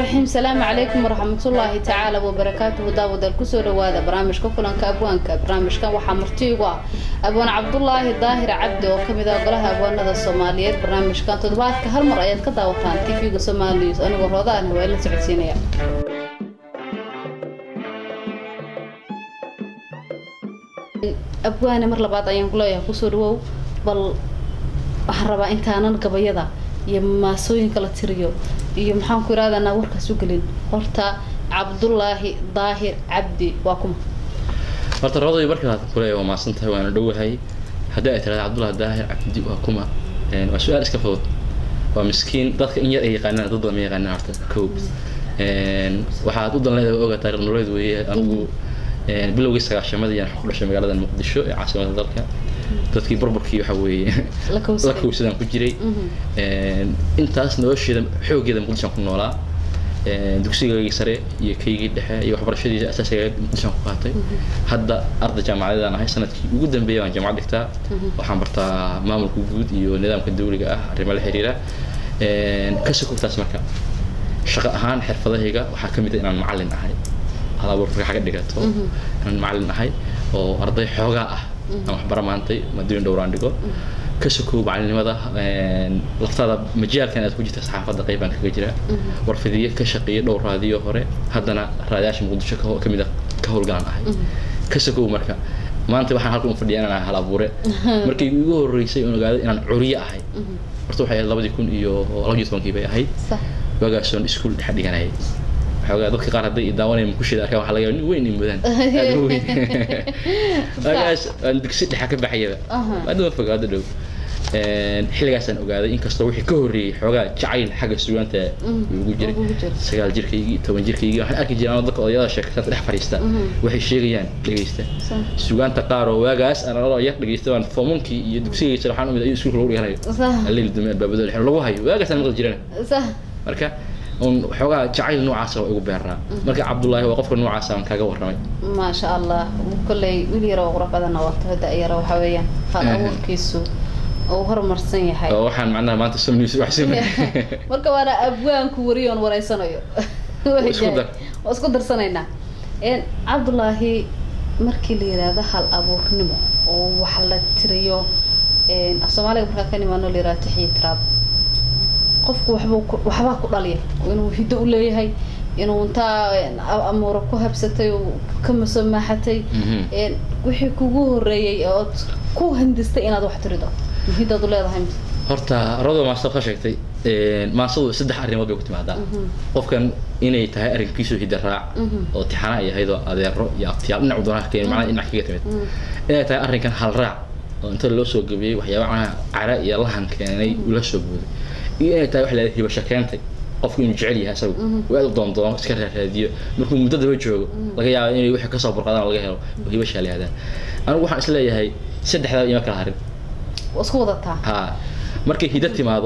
raxiim salaamu calaykum waraxmatullaahi tacaala wabarakaatuhu daawadaal kusoo dhawaada barnaamijka kulanka abwaanka barnaamijkan waxaa martiigu ah abwaan cabdulaahi daahir cabdi oo kamid ah golaha abwaanada soomaaliyeed barnaamijkan toddobaadka hal mar ayaad ka daawataan tv-ga soomaaliya anigoo roodaan waa la socodsiinaya abwaane mar labaad ayaan kuleeyahay kusoo dhawow bal waxaan rabaa intaanan gabayada iyo maasooyinka la tiriyo iyo maxaan ku iraadanaa warkaas u gelin horta cabdulaahi daahir cabdi waa kuma horta roday markaa kuleeya waa maasan tahay waana dhowahay haddii ay tirahda cabdullahi daahir cabdi waa kuma waa su-aal iska fudud waa miskiin dadka in yar ay yaqaanaan dad badan ma yaqaanaan horta kow waxaad u danleeda oga taariikh nololeed weeye anigu bilowgii sagaashamadii ayaan ku dhashay magaalada muqdisho ee caasimada dalka dadkii burburkii waxa weeye la kowsadaan ku jiray intaas nolosheeda xoogeeda muqdishoan ku noolaa dugsigaygii sare iyo kaygii dhexe iyo waxbarashadiisa asaasiga muqdishoan ku qaatay hadda arday jaamacadeedaan ahay sanadkii ugu dambeeya waan jaamacad dhigtaa waxaan bartaa maamulka guud iyo nidaamka dawliga ah arrimo la xiriira ka sokogtaas marka shaqo ahaan xirfadahayga waxaa ka mid a inaan macallin ahay halabuurka xaga dhigato inaan macallin ahay oo arday xoogaa ah aan waxbara maantay maadooyin dhowraan dhigo ka sokow macalinimada laftaada majaalkan aad ku jirta saxaafadda qeybaan kaga jira warfidiye ka shaqeeya dhowr raadiyo hore haddana raadiyaasha muqdisho ka mid a ka howlgalan ahay ka sokow marka maanta waxaan halkan u fadhiya inaan ahay hal abuure markii igu horreysay oon ogaaday inaan curiye ahay horta waxay ahayd labadii kun iyo labaiyo tobankii bay ahayd waagaasoon iskuul dhexe dhiganayay xoogaa dadka qaar hadday daawanaya mukusheeda arkaan waxaa laga yaaba nin weyn in mudaan aad u weyn waagaas aan dugsi dhexa ka baxayaba hadda fog hadda dhow xilligaasaan ogaaday inkastoo wixii ka horreeyey xoogaa jacayl xagga sugaanta ugu jiray sagaal jirkaygii toban jirkaygii waxaan arki jiray anoo dadka odayada sheekataad dhex fadhiista waxay sheegayaan dhegeysta sugaanta qaar oo waagaas aan anoo yar dhegeysta waan fomunkii iyo dugsigaysa waxaan umid ayuu iskuulka lagu dhiganayo alleyl dume albaabado lagu hayo waagaasaan maqli jirana marka un xoogaa jacayl noocaasa waa igu beeraa marka cabdullaahi waa qofka noocaasa aan kaaga warramay maasha allah kolley wiil yara oo qurux badanna wato da-yara waxa weeyaan hal abuurkiisu uu horumarsan yahay oo waxaan macnaha maanta som news wax samay marka waana abwaanku wariyoon wareysanayo isku dar waa isku darsanaynaa cabdullaahi markii la yidhaahdo hal abuurnimo oo wax la tiriyo af soomaaliga markaa ka nimaano la yidhahdo tixiyo tiraab qofku waxbuu waxbaa ku dhaliya inuu hiddo u leeyahay inuu intaa amuura ku habsatay oo ka masamaaxatay wixii kugu horreeyey ood ku hindistay inaad wax tirido muhidaad u leedahay horta rado maasta ka sheegtay maasadu saddex arrimood bay ku timaadaa qofkan inay tahay arrinkiisu hidda raac oo tixana ay ahayd oo adeero iyo abtiyaal dhinac doonaha keen macnaha dhinac kaga timid inay tahay arrinkan hal raac oo inta loo soo gabiyey waxyaaba macnaha cara iyo lahan keenay ula soo booday iyo inay tahay wax la hibasho keentay qofku inuu jecel yahay asagu uu aad u doondoono iska raaraadiyo markuu muddo daba joogo laga yaabo inay wixii kasoo burqadaan laga helo oo hibashaa la yihahdaa anigu waxaan isleeyahay saddexdaa ima kala harin isku wadataa ha markay hiddo timaado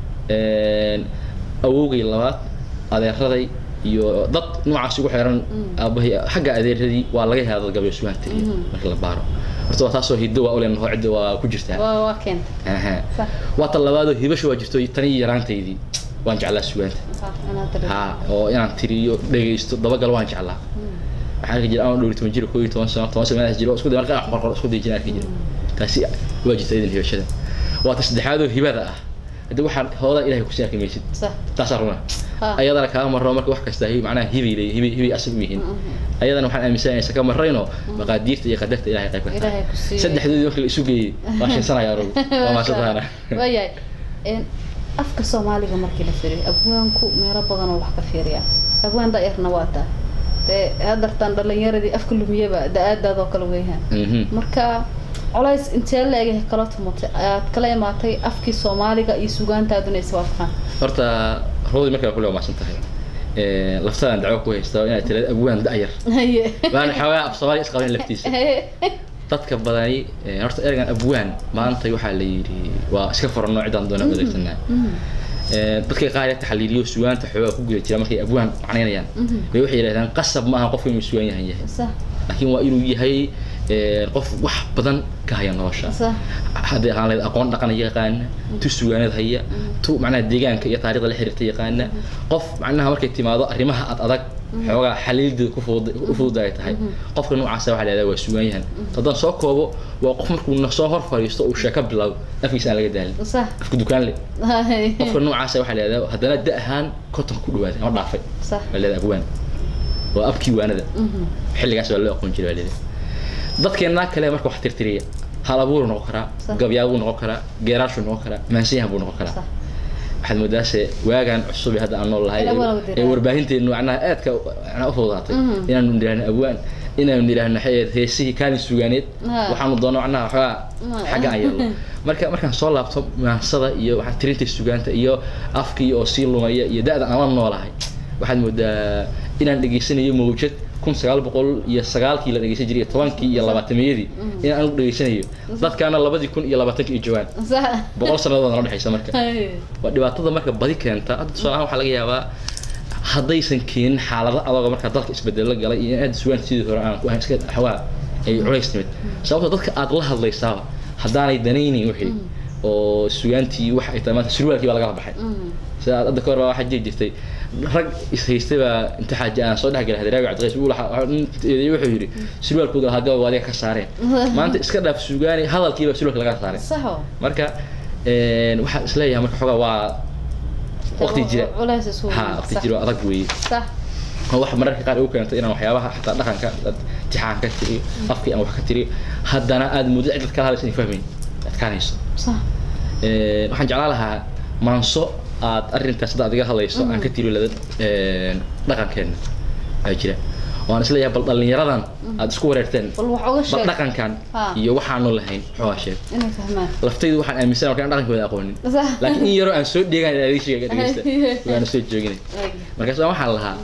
awowgay labaad adeeraday iyo dad noocaas ugu xiran aabahay xagga adeeradii waa laga helaa dad gabayo sugaan tiriya marka la baaro horta waa taasoo hiddo waa ulen hoo cidda waa ku jirtaa waa keenta waa ta labaadoo hibasha waa jirto tanii yaraantaydii waan jeclaa sugaanta ha oo inaan tiriyo dhegaysto dabagal waan jeclaa waxaan arki jira anoo dhowri toban jir koo iyo toban sano toban sano meelahaas jiro isku day marka qorqor isku day jira arki jira taasi waa jirta idan hibashada waa ta saddexaadoo hibada ah haddi waxaan hooda ilahay kusi arki maysid taasaa runa ayadana kaa marro marka wax kasta macnaha hibay leey hibay hibay asag yihiin ayadana waxaan aaminsanaya saka marrayno maqaadiirta iyo qadarta ilahay qayb ka tahay saddexdoodii marka la isu geeyey waa shinsanaya anugu waa maasadaana waayahay afka soomaaliga markii la firiyo abwaanku meelo badan oo wax ka fiiriya abwaan da-yarna waa taa dee hadartaan dhalinyaradii afka lumiyaba da-aadaadoo kale weeyaan marka colays intee la-eg kala tumatay ayaad kala imaatay afkii soomaaliga iyo sugaantaaduna iswaafaqaan horta roodi markaa kule waa maasan tahay laftadan dacwo ku haysta inaad tirada abwaan da-yar waana xoogaa af soomaaliga isqaban laftiisa dadka badani horta ergan abwaan maanta waxaa la yidhi waa iska furanno ciddaan doona adeegsanaa dadka qaar ee taxliiliyo sugaanta xoogaa ku guda jira markay abwaan macnaynayaan bay waxay yidhahdaan qasab maaha qofka inuu sugaan yahan yahay laakiin waa inuu yahay een, qof wax badan ka haya nolosha صح haddii ahaan lahayd aqoon dhaqan yaqaana tu sugaaneed haya tu macnaha deegaanka iyo taariikhda la xiriirta yaqaana qof macnaha markay timaado arrimaha ad adag xoogaa xaliildeeda ku fudud u fudud ay tahay qofka noocaasa waxaa lahahdaa waa sugaanyahan haddaan soo koobo waa qof markuu na soo hor fadhiisto uu sheeko bilaabo afkiisa aan laga daalin صح afka dukaan le هاي qofka noocaasa waxaa lahahdaa haddana da ahaan konton ku dhawaaday ama dhaafay صح waa leedahay agwaan waa abkii waanada مهم. xilligaas waa loo aqoon jiray waa leedahay dadkeennaa kale marka wax tirtiriya hal abuuru noqon karaa Sax. gabyaabuu noqon karaa geeraashuu noqon karaa maansiyahan buu noqon karaa صح waxaad moodaase waagaan cusub ee hadda aan nool lahay In awal ee- wadi ee warbaahinteenu macnaha aadka macnaha u fududaatay Mhm. inaanu nidhaahno awaan inaanu nidhaahno maxay ahayd heesihii kaalin sugaaneed Ha. waxaanu doono macnaha waxoogaa Ma. xagga aan yeelno marka markaan soo laabto maansada iyo waxaa tirinta sugaanta iyo afkii oo sii lumaya iyo da-da aan la noolahay waxaad moodaa inaan dhegaysanayo mawjad kun sagaal boqol iyo sagaalkii la dhegeysan jiray iyo tobankii iyo labaatamiyadii inaan anigu dhegaysanayo dadkaana labadii kun iyo labaatankii iyo jawaan صح boqol sannadood nala dhexaysa marka هاي waa dhibaatada marka badi keenta hadda tusaale ahaan waxaa laga yaabaa haddaysan keenin xaalado adoga marka dalka isbedelo galay iyo in aad sugaan sidii hore aan ku ahayn iska xawaa ay culays timid sababtoo dadka aad la hadlaysaaba haddaanay danaynin wixii oo sugaantii waxa ay tahay maanta surwaalkii baa lagala baxay مهم. sida aad hadda ka hor baa waxaa jiri jirtay rag is haystay baa inta xaaji aan soo dhex galay hadraawi cabdiqays uu lahaa ninteedii wuxuu yidhi surwaalkooda lahaa gabab adiga ka saareen maanta iska dhaaf sugaani hadalkii baa surwaalka laga saaray صح marka een, waxaan isleeyahay marka xogaa waa waqti jira ولا سسوي ha waqti jiro adag weeye صح oo wax mararka qaar igu keentay inaan waxyaabaha xataa dhaqanka dad tixaan ka tiriyo afkii aan wax ka tiriyo haddana aad muddo cid kala hadlaysa inay fahmayn adkaanayso صح Een, waxaan jeclaan lahaa maanso aad arrintaas hadda adiga hadlayso aan ka tiriyo lada een, dhaqankeenna aa jira waan isleeyahay bal dhallinyaradan aad isku wareerteen bal wax uga bal sheeg dhaqankan Ha. iyo waxaanu lahayn xoogaa sheeg inay fahmaan laftaydu waxaan aaminsan markaan dhaqankooda aqoonin صح laakiin in yaroo aan soo dheegan adig sheega dhegeysta waana soo jooginay Ay. markaas waxaan lahaa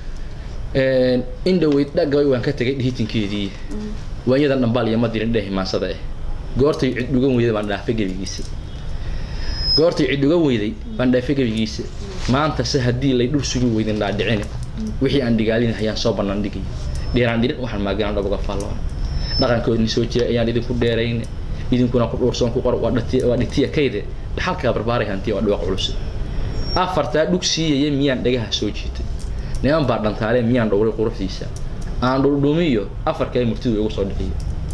een, in dhaweyd dhagabay waan ka tegay dhihitinkeedii waanyadan dhambaal iyo madirin dheh maansada ah goortay cid dhugan weyday baan dhaafay gebigiisa goortay cid dhugan weyday baan dhaafay gebigiisa maanta se haddii lay dhul sugi weydin dhaadhicine wixii aan dhigaalin hayaan soo bannaan dhigay dheeraan dhirin waxaan maagaan dhabuga faalloon dhaqankoodni soo jira ayaan idinku dheerayn idinkuna ku dhuursoon ku qor waa dhati- waa dhitiya kayde dhaxalkaa barbaaray hantiya waa dhawaaq culus afartaa dhug siiyaya miyaan dhagaha soo jiitay niman baa dhantaalee miyaan dhowray quruxdiisa aan dhuldhumiyo afar kale murtidu igu soo dhiciyo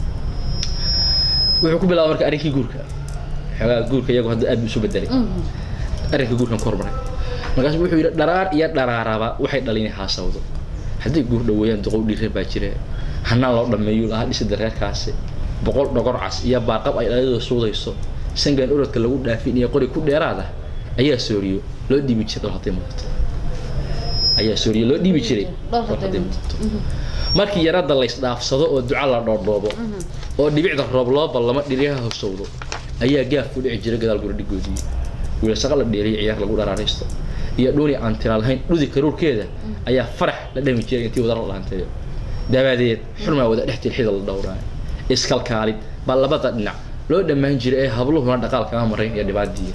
wuxuu ku bilaabay marka arrinkii guurka xoogaa guurka iyagu hadda aad buu isu bedelay arrinka guurkan ku hormaray markaasu wuxuu yidhi dharaar iyo dharaaraba waxay dhalin haasawdo haddii guur dhaweeyaan duqow dhiire baa jire hanaan loo dhameeyo lahaa dhisida reerkaasi boqol dhogor cas iyo baaqab ay dhalidooda suudayso sangan orodka lagu dhaafin iyo qori ku dheeraad ah ayaa sooriyo loo dhiibi jiray dhowr hadday muuqato ayaa sooriyo loo dhiibi jiray dhowr dhowr hadday hadday muuqato markii yarada laysdhaafsado oo duca la dhoordhoobo oo dhibicda roob loo ballamo dhiryaha hosowdo ayaa gaaf ku dhici jira gadaal guri dhigoodii wiilsaqa la dheeriyo ciyaar lagu dharaaraysto iyo dhuuni aan tira lahayn dhudi karuurkeeda ayaa farax la dhami jiray intii wada la dhaanteeyo daabadeed xurmaa wada dhex tilxida la dhowraa iskalkaalid baa labada dhinac loo dhammaan jiray ee habluhuna dhaqaal kama marayn iyo dhibaadiya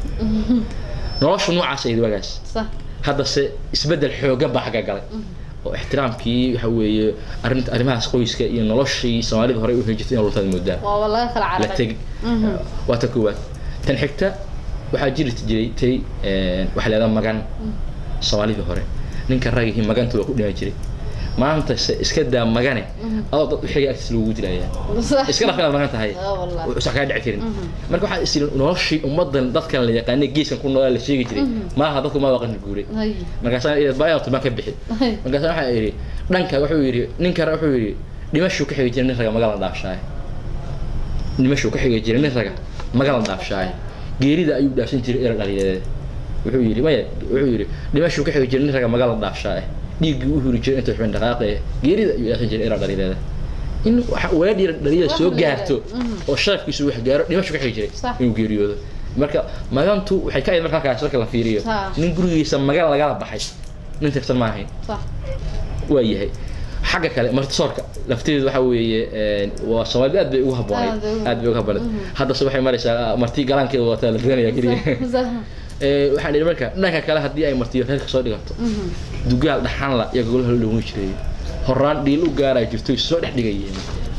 noloshu noocaas ayd wagaas صح haddase isbeddel xooggan baa xagga galay oo ixtiraamkii waxa weeye arrinta arrimahaas qoyska iyo noloshii soomaalida horey u heli jirtay in luntaad moodaa waa laga kala la cararay tegi waa ta koowaad tan xigta waxaa jiri jiray tay waxaa leedaha magan soomaalidii hore ninka ragihii maganta waa ku dhima jiray maanta se iska daa magane adoo dad uxiga agtiis lagugu dilayaa صح iska dhaf inaad magan tahay اه والله usa kaa dhici karin marka waxaa is yiri noloshii ummadan dadkan la yaqaanay geeskan ku noolaa la sheegi jiray maaha dadku maa waqan guuray هاي markaasaa iyad baa inaad tumaan ka bixi هاي markaasa waxaa yidhi dhanka wuxuu yidhi ninka wuxuu yidhi dhimashuu ka xigi jiray nin raga magala dhaafshaaye dhimashuu ka xigi jiray nin raga magala dhaafshaaye geerida ayuu dhaafsan jiray era dhaliyadeed wuxuu yidhi maya wuxuu yidhi dhimashuu ka xigi jiray nin raga magala dhaafshaaye dhiiggii u huri jiray inta xubin dhaqaaqe geerida ayuu dhaafsan jiray era dhaliyadeed in waxa weedhii dhaliyada soo gaarto oo sharafkiisu wax gaaro dhimashuu ka xigi jiray Sax. inuu geeriyoodo marka magantu waxay ka ahayd marka halkaas marka la fiiriyo Sax. nin gurigiisa magan lagala baxay nin tirsan ma ahayn صح waa yahay xagga kale martisoorka lafteedu waxa weeye een, waa soomaalida aad bay ugu habboonayd Aad bay ugu- aad bay ugu habboonayd haddase waxay maraysaa marti galaankeeda wataa la doonaya keliya صح Ee, waxaan idhi marka dhanka kale haddii ay martiyo reerka soo dhigato dugaal dhaxanla iyo gogolaha la dhawin jiray horaan dhiil u gaaraa jirto soo dhex dhigayeen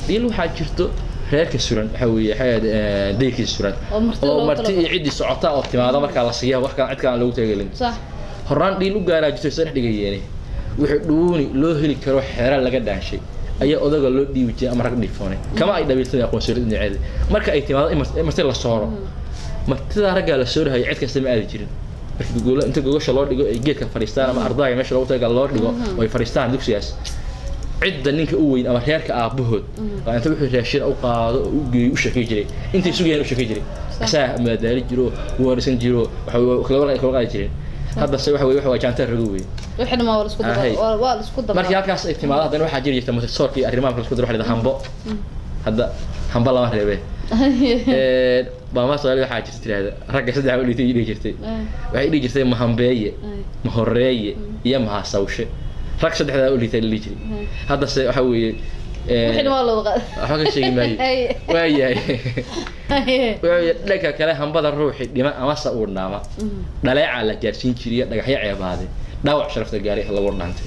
dhiil waxaa jirto reerka suran waxa weeye xayaad dayrkiisa suran Oo marti oo loogu marti talagalay. iyo ciddii socota oo timaada markaa la siiya wax kale cid kale aan loogu talagelin sax horaan dhiil u gaaraa jirto isa dhex dhigayeene wixii dhuuni loo heli karo xeera laga dhaanshay ayaa odaga loo dhiibi jiray ama rag dhiifoone kama ay dhabiiltay aqoonsiyoolid dhinaceeda marka ay timaado in mar- in marti la sooro martidaa raggaa la soorahaya cid kasta ma aadi jirin marka gogola inta gogasha loo dhigo ay geedka fadhiistaan ama ardayga meesha loogu talagal loo dhigo oo ay fadhiistaan dugsigaas cidda ninka u weyn ama reerka aabahood waa inta wuxuu raashin u qaado oo u geeyo u shaqay jiray intay sugayaan u shaqay jiray asaa maadaali jiro warisan jiro waxa kala kala qaadi jireen hadda se waxa weye waxa waa jaantar rago weyn wixii ma waa la isku daba Ahay. waa waa la isku daba markii halkaas ay timaado haddana waxaa jiri jirta motorsoorka iyo arrimaha kala isku daro waxa la yidhaha hambo hadda hambo lama reebe maama soomaali waxaa jirta tirahda ragga saddex u dhigtay dhihi jirtay waxay dhihi jirtay mahambeeye mahoreeye iyo mahasawshe rag saddexdaa u dhigtay la dhihi jiray haddase waxa weeye wixii waa la wada waxba ka sheegi maayo waayahay wuxuu dhanka kale hambada ruuxi dhima amase uu dhaama dhaleecaa la gaarsiin jiriyo dhagaxyo ceebaade dhaawac sharafta gaaray lagu dhantay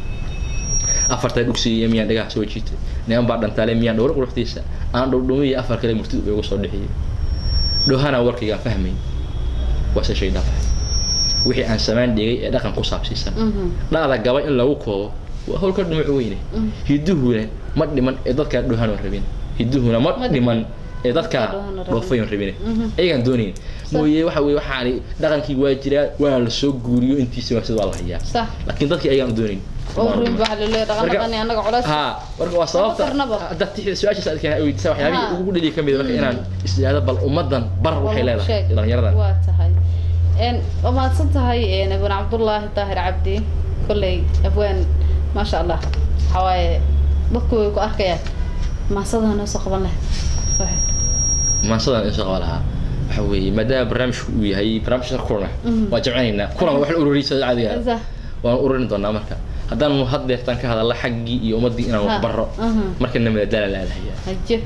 afartaa dhugsiiyo miyaan dhagaha soo jiitay niman baa dhantaale miyaan dhowr quruxdiisa aan dhowdhomiyo afar kale murtid ugu soo dhixiyay dhowhana warkaygaan fahmay waase shay dhaafay wixii aan samaan dhigay ee dhaqan ku saabsiisan dhacda gaba in lagu koobo waa howlka dhumuc weyne hiduhuna ma dhiman ee dadkaa dhowhanoo rabin hiduhuna ma Ma dhiman ee dadkaa Dhowhana rabin. dhoofayon rabine ayagaan doonayn mooye waxa weye waxaani dhaqankii waa jiraa waa la soo guuriyo intiisa waa sida waa la hayaa sax laakiin dadkii ayagaan doonayn oo ruin baa la leeyahay dhaqan Marka- dhaqan anaga culays ها marka waa sababta karnaba. hadda tixda su-aashaas aad keenay weydiisa waxyaabihii Ha. ugu dhaliya ka mid ah marka inaan isdhaahdo bal ummadan bar waxay leedahay Sheeg. dhalinyaradan waa tahay een waa mahadsan tahay een abaan cabdullaahi daahir cabdi kolley abwaan maasha allah waxaa waaye dadku way ku arkayaan maasadaa noo soo qaban lahayd Waxay. maansadan in soo qaba lahaa waxa weeye maadaama barnaamijku uu yahay barnaamijka kulana Mhm. waa jamcinaynaa kulan wax la ururiyay sida caadiga ah. Sax. waan ururin doonaa marka haddaan had deertaan ka hadalla xaggii iyo ummaddii inaan wax Ha. barro Mhm. markana madadaala la aadahayaa haje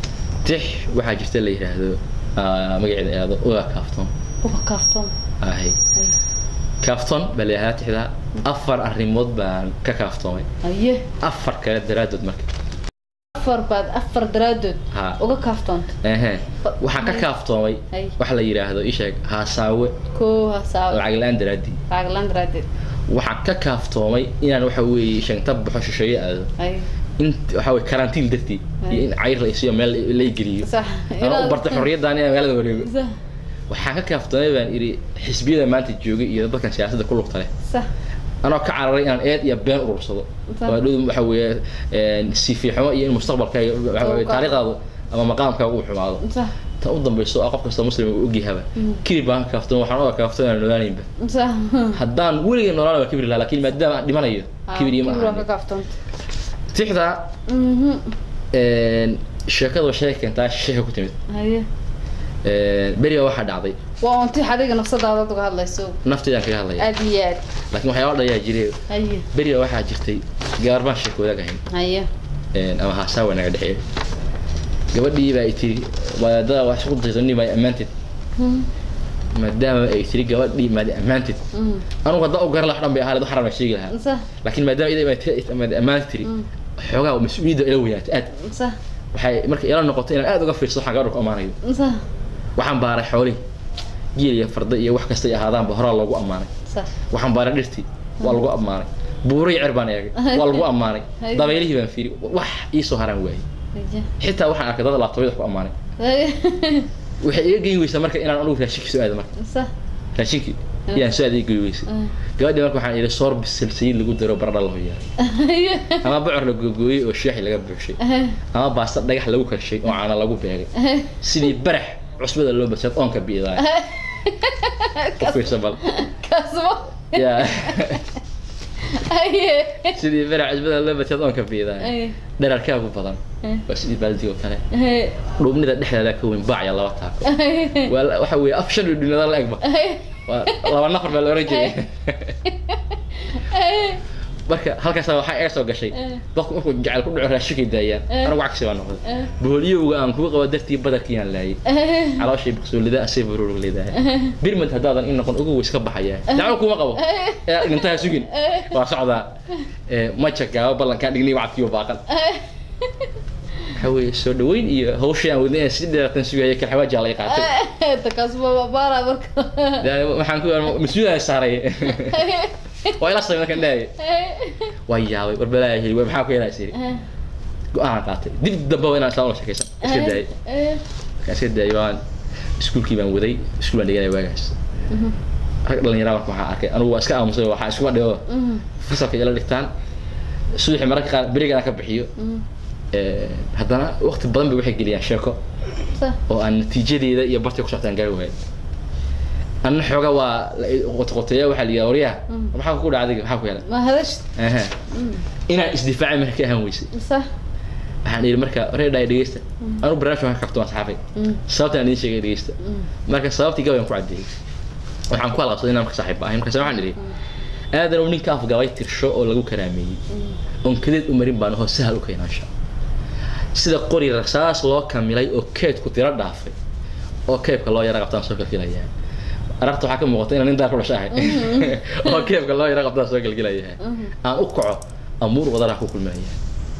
tix waxaa jirta la yidhaahdo ah, magaceeda aado uga kaafton uga kaaftoon ahay Haye. kaafton baa la yidhahdaa tixda afar arrimood baan ka kaaftoomay haye afar kale daraaddood marka afar baad afar daraadood Ha. uga kaaftoonta ehe waxaan ka Hay. kaaftoomay Hay. waxa la yidhaahdo ii sheeg haasaawe koo hasaawe lacag la-aan daraaddii lacaglaan daraadeed waxaan ka kaaftoomay inaan waxa weeye shanta baxo shisheeye aado haye in waxa weye karantiin dartii iyo in cayr la isiyo meel la igeliyo sax ama u bartay xorriyaddan inaan magaalada wareego sax waxaan ka kaaftoomay baan idhi xisbiyada maanta joogay iyo dadkan siyaasadda ku lugta leh sax anoo ka cararay inaan eed iyo been urursado Sax. waa dhow waxa weeye sifiixumo iyo in mustaqbalkaaga waxa weeye Uu ka- taariikhdaadu ama maqaamkaaga uu xumaado sax tan u dambayso ah qof kasta muslim uu ogyahaba kibir baan ka kaaftoon waxaan oga kaaftoon aan noolaanaynba sax haddaan weligay noolaan waa kibir lahaa laakiin maadaama aan dhimanayo kibir iyo ma kibir waa ka ahan kaaftoonta tixda Mhm. sheekada waa sheeka keentaa sheeka ku timid haye beriga waxaa dhacday waa unti adiga nafsadaada aad uga hadlayso nafteedaan kaga hadlaya aad iyo aad laakiin waxyaaba dhayaa jire haye beriga waxaa jirtay gabar baan sheeko wadaag ahayn haye ama haasaawa naga dhexeeya gabadhii baa ay tiri wadaadada wax isku dayso nin baa ammaanteed Mhm. maadaama ay tiri gabadhii maad ammaanteed Mhm. anugu haddaa u garan lahaa dhan bay ahaa waxaan rabaa sheegi lahaa sax laakiin maadaama ida maad ammaanta tiri Mm. xoogaa mas-uuliyadda ila weynaatay aad sax waxay marka ila noqotay inaan aad uga fiirso waxaan gabadha ku ammaanayo sax waxaan baaray xoolihii geel iyo farda iyo wax kastay ahaadaanba horaa loogu ammaanay sax waxaan baaray dhirtii waa lagu ammaanay buuray cer baan eegay waa lagu ammaanay Hay. dabaylihii baan fiiri wax iisoo haraan waayey haye xitaa waxaan arkay dad laabtooyada ku ammaanay haye waxay iga geyn weysaa marka inaan anugu raashinkii soo aado marka sax raashinkii iyaan soo aada iga geyn weysay Mhm. gabadhii marka waxaan idhi soor bisil saliid lagu daro baradha la hoyaa haye ama bocor la googooyey oo shaaxi laga buuxshay Haye. ama baasta dhagax lagu karshay oo caana lagu beegay Haye. sidii barax cusbada loo basad oonka biidaay u fiirsa bal kasbo yaa haye sidii barax cusbada loo basad oonka biidaay haye dherarkaagu badan Haye. waa sidii baaldigo kale haye dhuubnida dhexdeeda ka weyn baacya laba taako haye waa la- waxa weeye af shan dhudhunada la egba haye waa laba nafar baa la oran jiray haye marka halkaasa waxaa iga soo gashay Eh. dadku markuu jacayl ku dhaco raashinkay daayaan Eh. anagu cagsi baa noqday Eh. boholyowga aan kugu qabo dartii badarkiyaan laayay haye calooshii baqsuulida asay baruurug leedahay birmad haddaadan in noqon ugu weys ka baxaya dacwo kuma qabo ee dhintaha sugin waa socdaa ee maja gaaba ballankaa dhignay wacadkiiyo baaqan waxa weeye soo dhaweyn iyo hawshii aan wadnay si dheeratan sugaya kal xawaaji laga qaatay takaas baara marka Dee waxaan ku mas-uulaa saaray waa ila samay markaan dhahay waa yaabay war balaa heli waa maxaa ku yeelaa siri go-aan qaatay dib dambe waa inaan isla ula sheekaysan iska daayay markaan iska daayay waan iskuulkii baan waday iskuul baan dhiganay waagaas rag dhalinyara marka waxaan arkay anigu waa iska aamusay waxaa iskuba dhigo fasalka ila dhigtaan subaxii mararka qaar berigaan ka bixiyo Ee, haddana waqti badan bay waxay geliyaan sheeko oo aan natiijadeeda iyo bartay ku soctaan gaari waayo anna xooga waa qotoqoteeya waxaa la yidhaha waryaha maxaa ku dhaca adiga maxaa ku yeelay ma hadash Aha. inaan isdifaacay marka ka ahaan weysay صح waxaan idhi marka reedhaay dhegeysta anu barnaamij waan ka kabto waan saxaafay sababtaan idiin sheegay dhegeysta marka sababtii gabayaan ku caddeeyey waxaan ku halqabsaday inaan marka saaxiib ahay markaas waxaan idhi aadan uu ninka afgabay tirsho oo lagu karaameeyey oon kadeed u marin baan ahoo sahal u keenaansha sida qori rasaas loo kamilay oo keedku tiro dhaafay oo keebka loo yara qabtaan soo kalgelayaa aragta waxaa ka muuqata inaan nin daar ku dhasha ahay oo keebka loo yara qabtaan soo kalgelayaa aan u kaco amuur wadanaha ku kulminaya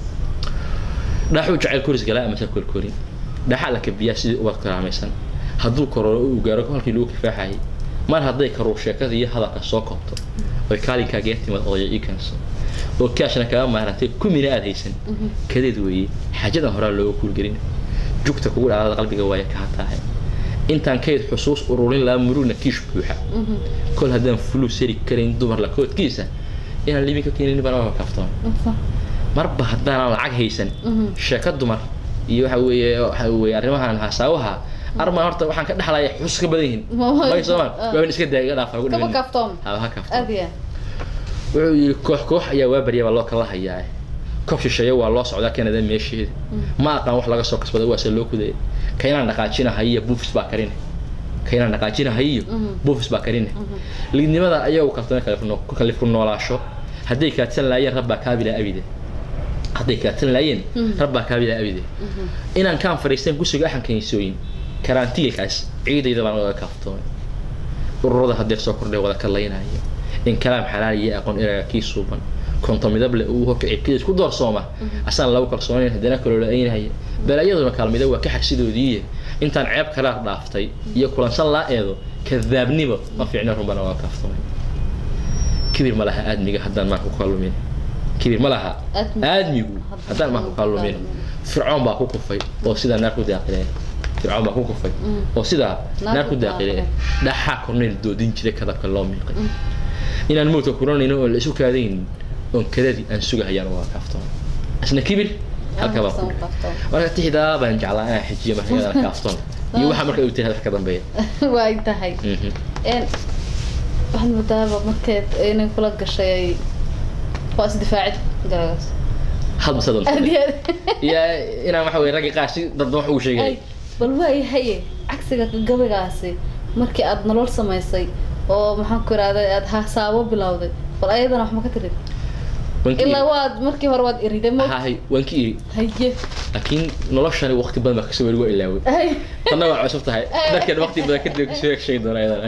dhaxuu jecel koris galaa ama sal korkorin dhaxaa la kabiyaa sidii ubad karaamaysan hadduu kororo uu gaaro halkii lagu kifaaxayay mar hadday karuur sheekada iyo hadalka soo koobto oy kaalinkaaga timid odaya ii keenso oo kaashna kaga maarantay kumina aad haysan kadeed weeye xaajadan horaa looga kuulgelin jugta kugu dhacdada qalbiga waaya ka hataahe intaan kayd xusuus ururin lahaa murugna kiish buuxa kol haddaan fuluu sari karayn dumar la koodkiisa inaan libin ka keenin baan waa kaftoon صح marba haddaanan lacag haysan sheeko dumar iyo waxa weeye waxa weeye arrimahan hasaawaha arma horta waxaan ka dhexlaya xusus ka badan yihiin may soomaan waaban iska daaya iga dhaafa ugu كما dhimin كافتون ha ha kafto أذية wuxuu yidhi koox koox ayaa waa barya baa loo kala hayaa koob shisheeye waa loo socdaa kanada meesheeda ma aqaan wax laga soo kasbada waa se loo kudaya kaynaan dhaqaajinahayiyo buufis baa karine kaynaan dhaqaajinahayiyo buufis baa karine liidnimada ayagu kaltame ku kalifku noolaasho hadday kaadsan laayeen rabbaa kaabila abide hadday kaadsan laayeen rabbaa kaabila abide inaan kaan fadhiistan kusuga axankanisooyin karantiilkaas ciidayda baan oga kaaftoomay ururada hadeer soo kordhay wada kalaynaya in kalaam xalaal iyo aqoon eraga kii suuban konto midable uu horka cibkiis ku doorsooma asaan lagu kalsoonayn haddana kaloola-aynaya balaayaduna kaalmida waa ka xagsidoodiiye intaan ceeb kalaa dhaaftay iyo kulansan laa eedo kadaabnimo ma fiicna runbana waa kaaftamay kibir ma laha aadmiga haddaan maan ku kaalumin kibir ma laha Aadmi- aadmigu haddaan maan ku kaalumin fircoon baa ku kufay oo sidaa naar ku daaqilay fircoon baa ku kufay oo sidaa naar ku daaqilay dhaxaa kornayl doodin jiray kadabka loo miiqay inaan mowdka kuranayno oon la isu kaadayn oon kadadii aan sugahayaan waa kaaftoon isna kibir halka baan ku dhihay كافتون marka tixdaa baan jeclaa inaan xijiyo marka iyadana kaaftoon iyo waxaa marka uu tiri wax ka dambeeya وايد تهي Mhm. إن واحد مدابة مركز إن كل قشة فاس دفاعي جالس hal basa doonta أذية iyo inaan waxa weye raggi qaar si dadba wax ugu sheegay أي بل واي هي عكسك قبل markii aad nolol samaysay oo maxaan ku irahday aad hasaabo bilowday bal ayadana wax ma ka tirid waan ka ilaa iri waad markii hore waad iriday mo hahay waan ka iri haye laakiin noloshani waqti badan baa kasoo weli waa ilaaway Ay. tanna waa cusub tahay dadkan waqti badan kadib kasoo sheegi doona iyadana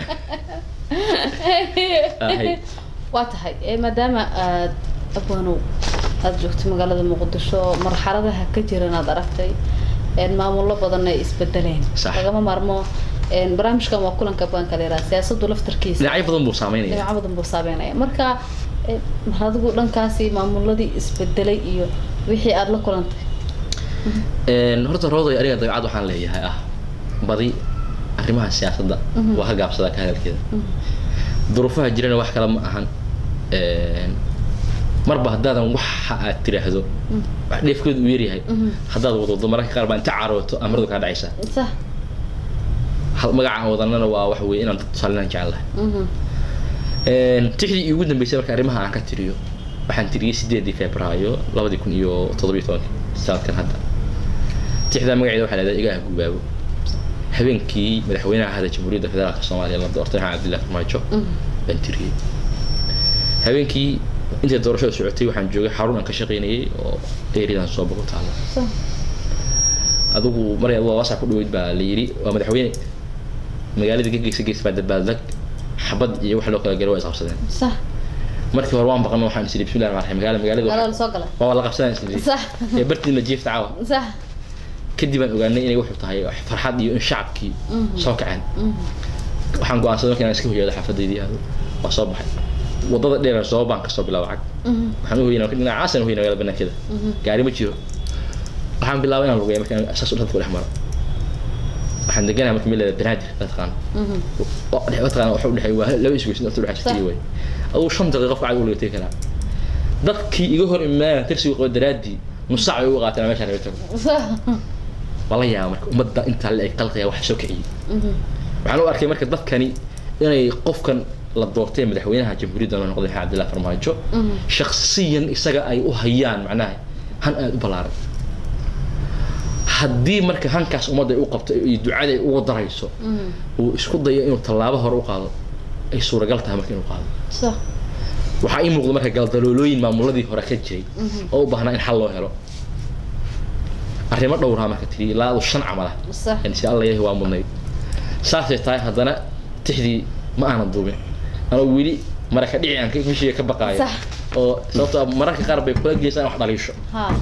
Ahay. waa tahay ee maadaama aad abwanow aad joogtay magaalada muqdisho marxaladaha ka jiran aad aragtay een maamullo badan ay isbedeleen Sax. lagama maarmo een barnaamijkan waa kulanka abwaanka la yidhaha siyaasadu laftarkiisa dhinacyo badan buu saameynaya dhinaca badan buu saameynaya marka ee, mar adigu dhankaasi maamuladii isbedelay iyo wixii aad la kulantay Een, horta rooday aniga dabeecad waxaan leeyahay ah badi arrimaha siyaasadda Mhm. waa ka gaabsadaa ka hadalkeeda duruufaha jirana wax kale ma ahan Een, marba haddaadan waxa aad tiraahdo wax dheefkeedu uu yaryahay Mhm. haddaad wadwado mararka qaar baa inta carooto amaradu kaa dhacaysa sax Hal- magaca aan wadanana waa waxa weeye inaan dad tusaalinaan jecelahay Mhm. Een, tixdii iigu dambeysay marka arrimaha aan ka tiriyo waxaan tiriyey sideedii febraayo labadii kun iyo toddobiyo tobankii sanadkan hadda tixdaa magaceeda waxaa leedahay igaha gubaabo habeenkii madaxweynaha hada jamhuuriyadda federaalka soomaaliya la doortay maxamed cabdillahi farmaajo Mhm. baan tiriyey habeenkii intay doorashada socotay waxaan joogay xarun aan ka shaqaynayay oo eeridan soo bogo taalo sax adigu mar waa wasac ku dhaweyd baa la yidhi waa madaxweyne magaalada ka geysa geys baa dabaaldag xabad iyo wax loo kala galo waa isqabsadeen sax markii hore waan baqan waxaan isiri bismillahi rahmaan rahiim magaala magaalada magaalada waxa- soo gala waa wala qabsadaan isiri sax ee bartiina jiifta caawa sax kadib aan ogaanay inay wuxuu tahay wax farxad iyo in shacabkii soo kaceen waxaan go-aansaday marka inaan iska hoyaado xaafadaydii aado waa soo baxay wadada dheer soo baan kasoo bilaaba cag waxaan u hoyna dhinacaasan hoyna magaalada banaankeeda gaari ma jiro waxaan bilaabay inaan lugeeyo marka saas u dhadku dhex maro waxaan deganahay marka meel banaadir taqaano taqaana waxa u dhexeey waa laba isgoysin inta udhexa jirtay way aduu shan daqiiqo qofka cag u lagatay karaa dadkii iga hor imaanaya tirsiga qaba daraaddii nus saac bay uga qaateen meeshaan laga tago wala yaaba marka ummadda intaa la eg qalqaya wax soo kiciyey waxaan u arkay marka dadkani inay qofkan la doortay madaxweynaha jamhuuriyadda noo noqday maxamed cabdillah farmaajo shakhsiyan isaga ay u hayaan macnaha han aada u ballaaran haddii marka hankaas ummadda ay u qabto iyo ducada ay uga darayso uu isku dayo inuu tallaabo hore u qaado ay suuragal tahay marka inuu qaado waxaa ii muuqda marka galdaloolooyin maamuladii hore ka jiray oo u baahnaa in xal loo helo arrimo dhowraa marka tiri ilaa adu shan camal ah si alla yahay waa mudnayd saasay tahay haddana tixdii ma aanan duubin anoo weli maraka dhici aan mishiga ka baqaayo oo sababto mararka qaar bay kula geysaan wax dhaliisho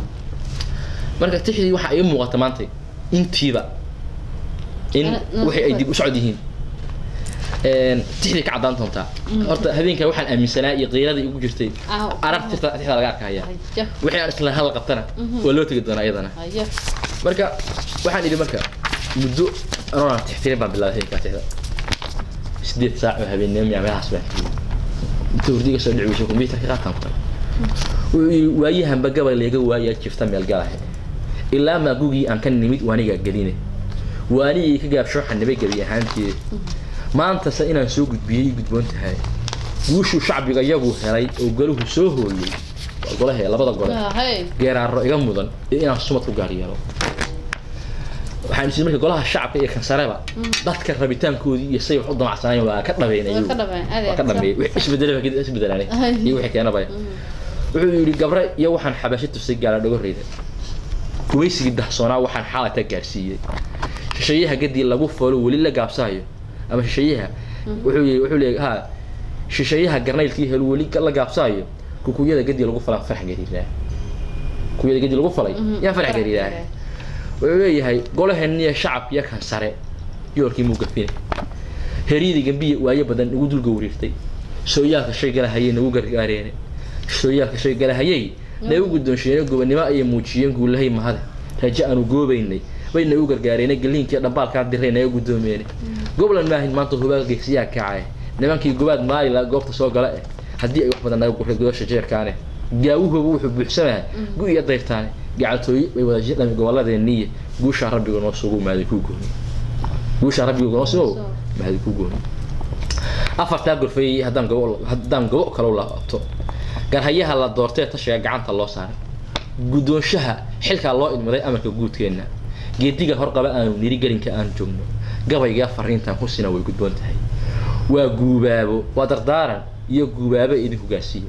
marka tixdii waxaa ii muuqata maanta intiiba in wixii ay dib u socod yihiin tixdii ka caddaan doontaa horta habeenkaa waxaan aaminsanaa iyo qiiradii igu jirtay arag tirta tixda laga arkaya wixii aan isla hadal qabtana waa loo tegi doonaa iyadana marka waxaan idhi marka muddo anoo tixtirin baan bilaabay habeenkaa tixda sideed saac oo habeennimo miyaa meelahaas baan inta hurdiga soo dhici weysa kombyuutarka qaataan ku wuxuu yidhi waayahanba gabal leega waayaa jifta meel galahe ilaa maagugii aan ka nimid waanigaa geline waanigii ka gaabshooxa nabay gebi ahaanteeda maantase inaan soo gudbiyey gudboon tahay guushuu shacbiga iyagu helay oo galuhu soo hooyey waa golahe labada gole geeraaro iga mudan iyo inaan sumad ku gaar yeelo waxaan isii marka golaha shacabka iyo kansareba dadka rabitaankoodii iyo say wax u damacsanayeen waa ka dhabeyn ayagu waa ka dhameeyey wix isbedelaba isbedelaanay iyo wixii keenaba wuxuu yidhi gabre iyo waxaan xabaasho tusay gaala dhogoreyda gumaysigii dahsoonaa waxaan xaalata gaarsiiyey shisheeyaha gadii lagu folo weli la gaabsaayo ama shisheeyaha wuxuu yii wuxuu leeyahay ha shisheeyaha garnaylkii helo weli la gaabsaayo kukuyada gadii lagu falaa farax gariiraa kukuyada gadii lagu falay yaa farax gariiraa wuxuu leeyahay golaheniya shacabkiyo kan sare yoolkii muu gafine heryadii gambiya waayo badan nagu dul gowriirtay sooyaalka shay galahayay nagu gargaareene sooyaalka shay galahayay nagu guddoonsheene gobonimo ayay muujiyeen guulahay mahade raje aanu goobaynay bay nagu gargaareene galiinkii dhambaalkaa diray naga guddoomeene goblan maahin maanta hubaal geesiyaa kacay nimankii gobaad maalila goobta soo gala eh haddii ay wax badan naga guray gudasha jeerkaane gaawuhooba wuxuu buuxsamaha gu iyo dayrtaane gacaltooye bay wada jidhami gobolladeeniya guushaa rabbiga noo sugu maaday kuu gooni guushaa rabbiga noo sugo maaday kuu gooni afartaa gorfeeyey haddaan gabo haddaan gabo kale u laabto garhayaha la doortee tashiga gacanta loo saaray guddoonshaha xilkaa loo idmaday amarka guudkeenna geediga horqaba aanu niri gelinka aan joogno gabaygaa fariintan husina way gudboon tahay waa guubaabo waa dardaaran iyo guubaabo idin hogaasiiyo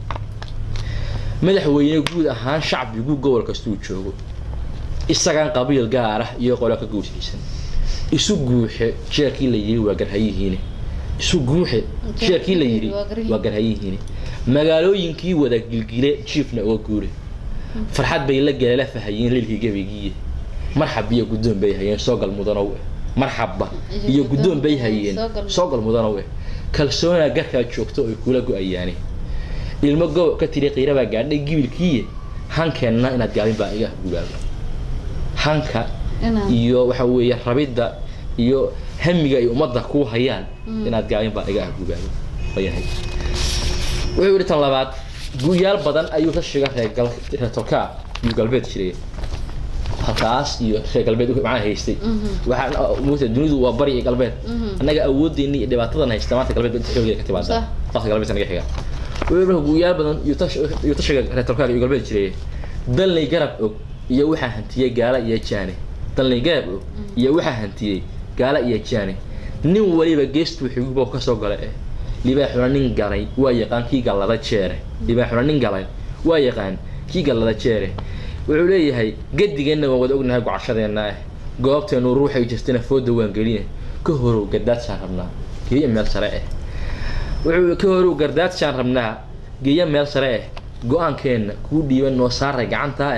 madaxweyne guud ahaan shacbigu gobol kastuu joogo isagaan qabiil gaar ah iyo qolo ka guushaysan isu guuxe jeerkii la yiri waa garhayihiine isu guuxe jeerkii la yiri waa garhayihiine magaalooyinkii wada gilgile jiifna uga guure farxad bay la galeela fahayeen lilkii gabaygiiye marxab iyo guddoon bay hayeen soogal mudanow eh marxabba iyo guddoon bay hayeen soogal mudanow eh kalsoonaa garkaa joogto ay kula go-ayaane ilmo gobo ka tiri qiirabaa gaadhay gibilkiiye hankeenna inaad gaabin baa iga gubaaba hanka iyo waxa weeye rabidda iyo hamiga ay ummadda ku hayaan inaad gaabin baa iga gubaaba wayahay wuxuu yidhi tan labaad guyaal badan ayuu ka shiga reergal reertolkaa iyo galbeed jiray halkaas iyo reer galbeed macnaha haystay waxaan muugta dunidu waa bari iyo galbeed annaga awooddeeni iyo dhibaatadan haysta maanta galbeed inta xoogeeda ka timaada qofka galbeed naga xiga wuxuu marka guyaal badan iyo tashiga reertolkaaga iyo galbeed jiray dalnay garab og iyo waxaa hantiyey gaala iyo jaane dalnay garab og iyo waxaa hantiyey gaala iyo jaane nin waliba geestuu xigubo kasoo gala eh libaaxuna nin galay waa yaqaan kii gallada jeere libaaxuna nin galay waa yaqaan kii gallada jeere wuxuu leeyahay gadigeenna waan wada ognahay gocashadeenna ah goobteenu ruuxay jirtana fooda waan geline ka horow gardaadjaan rabnaa geeya meel sare ah wuxuu ka horow gardaadjaan rabnaa geeya meel sare ah go-aankeenna kuu dhiiban noo saaray gacantaa ah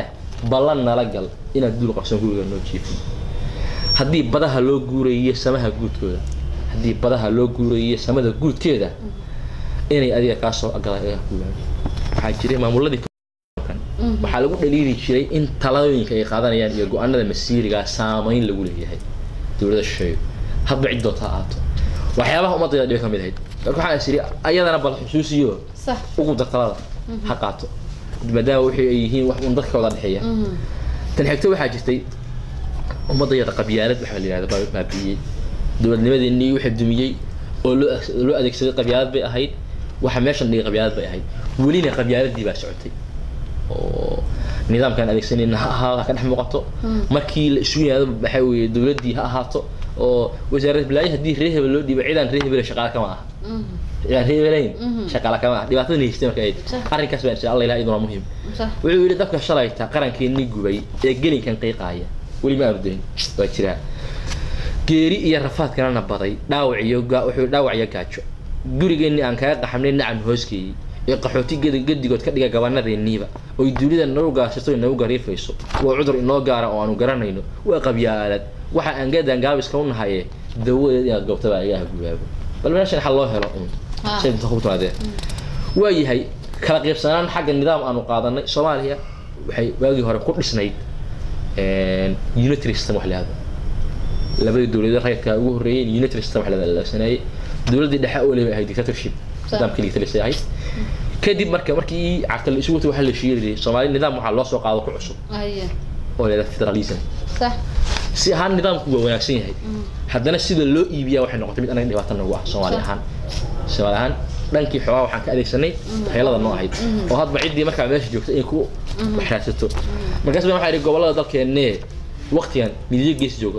ballan nala gal inaad duul qabsan guriga noo jiifin haddii badaha loo guurayiyo samaha guudkooda haddii badaha loo guurayiyo samada guudkeeda inay adiga kaa soo agala iga guuraan waxaa jiray maamuladii kan waxaa lagu dhaliili jiray in talooyinka ay qaadanayaan iyo go-aanada masiirigaa saamayn lagu leeyahay dowladda shisheeyo hadba cid doonta ha ahaato waxyaabaha ummadayda dhiba ka mid ahayd marka waxaan is iri ayadana bal xusuusiyo صح ugu dar talada ha qaato maadaama wixii ay yihiin wax un dadka wada dhexeeya tan xigto waxaa jirtay ummadayada qabyaalad waxa la yihahda baa baabi'iyey dowladnimadeenii waxa dumiyey oo loo ag- loo adeegsaday qabyaalad bay ahayd waxa meeshan dhigay qabyaalad bay ahayd welina qabyaaladii baa socotay oo nidaamkaan adeegsanayna ha ahaado ha ka dhex muuqato markii la isu yimaado waxa weeye dowladdii ha ahaato oo wasaaradda balaayo haddii reer hebel loo dhiibo cidaan reer hebel shaqaale kama aha cidaan reer hebelayn shaqaale kama aha dhibaatada haystay marka ayd Sax. arrinkaas baa insha allah ilaha iduna muhiim صح wuxuu yidhi dabka shalayta qarankeenni gubay ee gelinkan qiiqaaya weli ma ardayn waa jiraa geeri iyo rafaadkanana baday dhaawac iyo ga- wuxuu dhaawac iyo gaajo gurigeenni aan kaga qaxamnay nacam hooskeeyey ee qaxooti gedi- gedigood ka dhiga gabanadeenniiba oy dunida nagu gaashato inagu gariifayso waa cudur inoo gaara oo aanu garanayno waa qabyaalad waxa aan gadan gaabiska u nahaye dawadeed inaad goobtaba igaha gubaabo bal meeshan xal loo helo un Ah. shay inta ku timaadee waayahay kala qaybsanaan xagga nidaam aanu qaadanay soomaaliya waxay waagii hore ku dhisnayd unitary system wax lahado labadii dowladood rayidka ugu horreeyay unitary system wax la adeegsanayay dowladdii dhexe oo leeyahay ahayd dictatorship Sax. nidaamkii dictatorship ahayd kadib marka markii cagta la isugu waxa la sheegayay soomaali nidaam waxaa loo soo qaado ku cusub أيه oo leedahay federalism صح si ahaan nidaamku waa wanaagsan yahay haddana sida loo iibiyaa waxay noqotay mid anaga dhibaato nagu ah soomaali Sax. ahaan soomaali ahaan dhankii xoogaa waxaan ka adeegsanay waxyeelada noo ahayd oo hadba ciddii markaa meesha joogta inay ku waxraadsato markaas baan waxaa idhi gobollada dalkeennee waqtigan midiyo gees jooga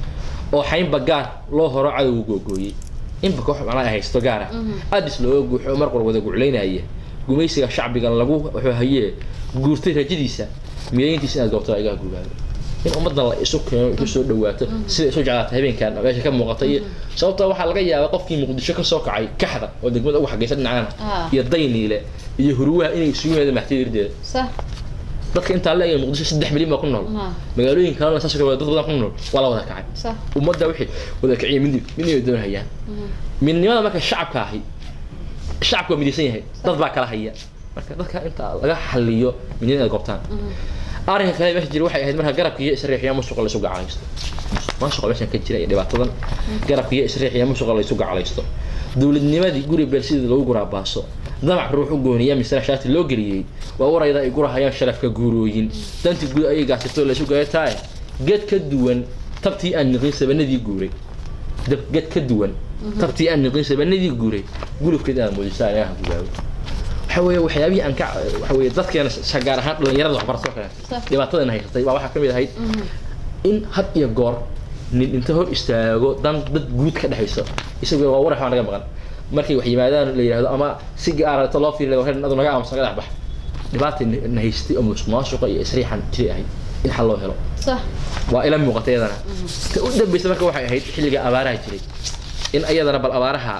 oo xaynba gaar loo horo cadowga googooyey inba koox macnaa ay haysto gaar ah aadis looga guuxo mar qor wada guclaynaya gumaysiga shacbigan lagu wuxuu hayee guurtay rajadiisa midayntiisa inaad goobto igaa gubaado in ummadan la isu keeno isu soo dhawaato sida isu jeclaata habeenkan meesha ka muuqata iyo sababta waxaa laga yaabaa qofkii muqdisho ka soo kacay kaxda oo degmada ugu xagaysa dhinacana Ah. iyo dayniile iyo huruwaha inay isugu yimaadeen maxtida irdeeda صح dadka intaa la eegay muqdisho saddex milyan baa ku nool Ah. magaalooyin kalena saas oo kale dad badan ku nool waa la wada kacay صح ummadda wixii wada kiciya midnib midnib ay doonayaan midnimada marka shacabka ahi shacabka waa midaysan yahay dad baa kala haya marka dadka inta laga xaliyo midnimada ay goobtaan arrinka kale meesha jira waxay ahayd marka garabka iyo isriixiya musuqa laysu gacalaysto musuqa meeshan ka jira iyo dhibaatadan garabka iyo isriixiya musuqa laysu gacalaysto dowladnimadii guri beel sidii lagu guraabaaso damac ruux u gooniya misra shaati loo geliyey waa warayda ay gurahayaan sharafka guurooyin dantii guud ayay gaasatoo laysu gayataay ged ka duwan tabtii aan niqin sabanadii guuray dab ged ka duwan tabtii aan niqin sabanadii guuray gulubkeed inaad muujisaan inaha gubaabo waxa weeye waxyaabihii aan ka waxa weeye dadkeena sa- gaar ahaan dhalinyarada waxbarasho kale Sax. dhibaatadan haysatay baa waxaa ka mid ahayd in had iyo goor nin inta hor istaago dan dad guud ka dhexayso isagoo waa warax baa naga maqan markay wax yimaadaan la yidhahdo ama si gaarata loo fiiriyo adu naga aamusan naga dhex bax dhibaata na haystay oo musuqmaasuqa iyo isriixan jiri ahayd in xal loo helo صح waa ila muuqatay iyadana ta u dambeysa marka waxay ahayd xilliga abaaraha jiray in ayadana bal abaaraha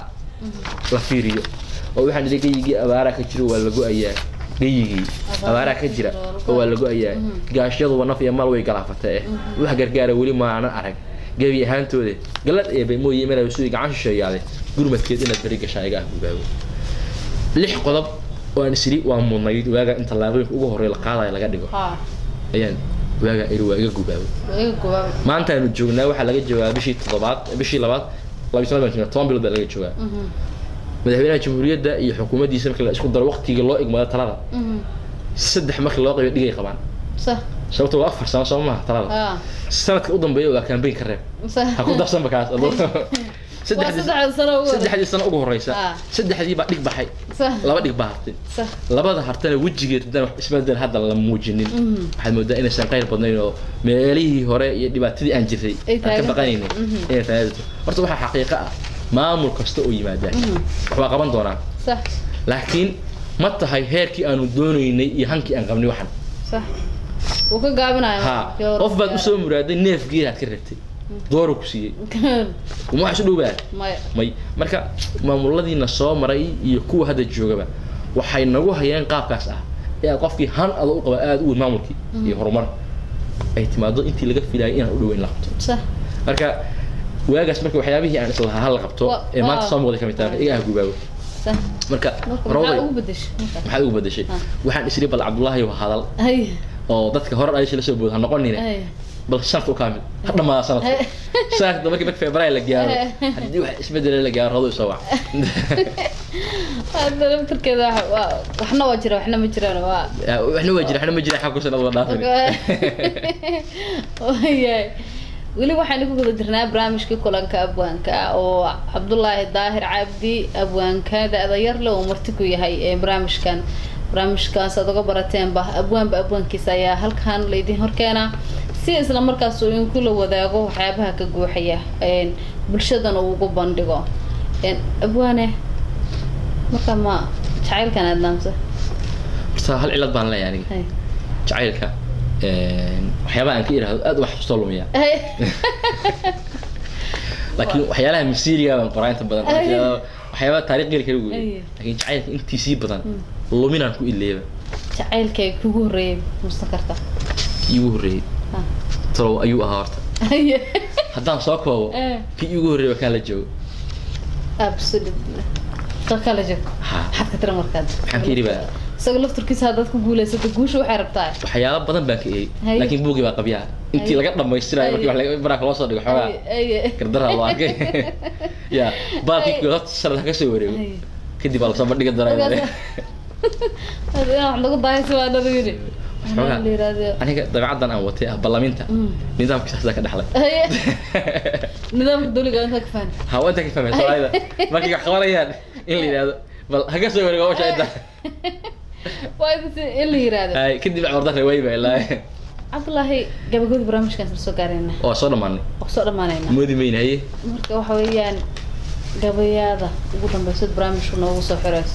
la fiiriyo oo waxaan idhi geyigii abaaraha ka jiro waa la go-ayaa geyigii abaaraha ka jira oo waa la go-ayaa gaashyaduba naf iyo mal way galaafatee eh wax gargaara weli maanan arag gebi ahaantooda galad eebay mooye meel sudi gacan shisheeyaade gurmadkeed inaad beri gashaa iga ah gubaabo lix qodob oo aan isiri waa mudnayd waaga in tallaabooyinka ugu horreeya la qaadaya laga dhigo ها ayaan waaga iri waa iga gubaabo وإيه قباب maanta aanu joognaa waxaa laga joogaa bishii toddobaad bishii labaad labiyi toban baan joognaa toban bilood baa laga joogaa madaxweynaha jamhuuriyadda iyo xukuumaddiisa marka la isku daro waqtiga loo igmado talada saddex marka loo qaybo dhigay qabaan صح sababto waa afar sano soo maaha talada ها sanadka u dambeeya waa campaign ka reeb صح ha ku darsanba kaas saddexdii وصدع سنة أول saddexdii sano ugu horeysa Ah. saddexdii baa dhig baxay صح laba dhig baa hartay صح labada hartana wejigeed haddaan wax isbedel hadda la muujinin waxaad moodaa inaysan qayr badnayn oo meelihii hore iyo dhibaatadii aan jirtay Ay aan ka taagan baqanaynin tahay. inay taagto horta waxaa xaqiiqo ah maamul kasta oo yimaadaan wax waa qaban doonaa صح laakiin ma tahay heerkii aanu doonaynay iyo hankii aan qabnay waxan صح وكقابنا ha qof baad usoo muraaday neef geelaad ka rabtay dooru ku siiyey uma wax isu dhowbaa ما may marka maamuladiina soo maray iyo kuwa hadda joogaba waxay nagu hayeen qaabkaas ah ee aad qofkii han adoo u qaba aada u weyn maamulkii iyo horumar ay timaado intii laga filayay inaan u dhoweyn la qabto sax marka waagaas marka waxyaabihii aan islahaa hal la qabto Wa- ee maanta waa- soo muuqday kamid tahay iga ah gubaago sax marka marka rawday maxaa ugu bedeshay marka maxaad ugu bedeshay Ah. waxaan isiri bal cabdullaahi waa hadal hay oo dadka hore dhalisha la soo booda ha noqonine hay bal sanadka u kaamil ha dhamaada sanadka Hey. sanadka markii marka february la gaaro Hey. haddii wax isbedela la gaaro rawday soo wac hadda laftarkeeda wax- waa- waxna waa jira waxna ma jiraan waa waxna waa jira waxna ma jira xag kusan adoo dhaafin wayahay weli waxaan ku guda jirnaa barnaamijkii kulanka abwaanka ah oo cabdulaahi daahir cabdi abwaanka da-da yarle uu marti ku yahay ee barnaamijkan barnaamijkaas aad uga barateenba abwaanba abwaankiisa ayaa halkan laydin horkeenaa si isla markaas uu idinkula wadaago waxyaabaha ka guuxaya een, bulshadana uu ugu bandhigo een, abwaane marka ma jacaylkan aad naamsa horta hal cilad baan leeyahay aniga Hay. jacaylka waxyaabaha aan ka idhaahdo aad wax xusoo lumiya Hay. laakiin waxyaalaha masiiriga baan qoraa inta badan Ay. waxyaaba- waxyaabaha taariikh geli kala Ay. weeye laakiin jacaylka intiisii badan Mm. luminaan ku ileeba jacaylkay kugu horreeyay musan karta kii ugu horreeyey Ha. talow ayuu ahaa horta Haye. haddaan soo koobo Eh. kii ugu horreeyey waa kaan la joogo absolutely ka kala joog Ha. maxaad ka tira markaad Maxaan ka yidhi baa? isaga lafturkiisa haddaad ku guulaysato guusha waxay rabtaa waxyaalo badan baan ka eeyey Haye. laakiin buugii baa qabyaa intii Haye. laga dhamaystirayo markii wax laga- baraaka loo soo dhigo xoogaa Haye. gardarra loo arkay ya baalkii Haye. kooda sanad ha ka soo wareego Haye. kadib baa lasoo bandhiga daraa Markaas- Hadda inaan wax lagu daahaysa waa nada yidhi Xoogaa. Waxaa la yidhaahdo aniga dabeecaddan aan watay ah ballaminta Mm. nidaamka saasaa ka dhexlay Haye. nidaamka dawliga inta ka fahmi ha waa inta ka fahmay soomaalida markay wax qabanayaan in la yidhahdo bal haga soo wareego washa inta waa in in la yidhaahdo Haye, kadib cawrda reeway baa ilaa cabdulaahi gabagabada barnaamijkan isla soo gaarayna waa soo dhammaanay waa kusoo dhammaanayna moodi mayna haye marka waxa weeyaan gabayaada ugu dambeysad barnaamijku noogu soo xirayso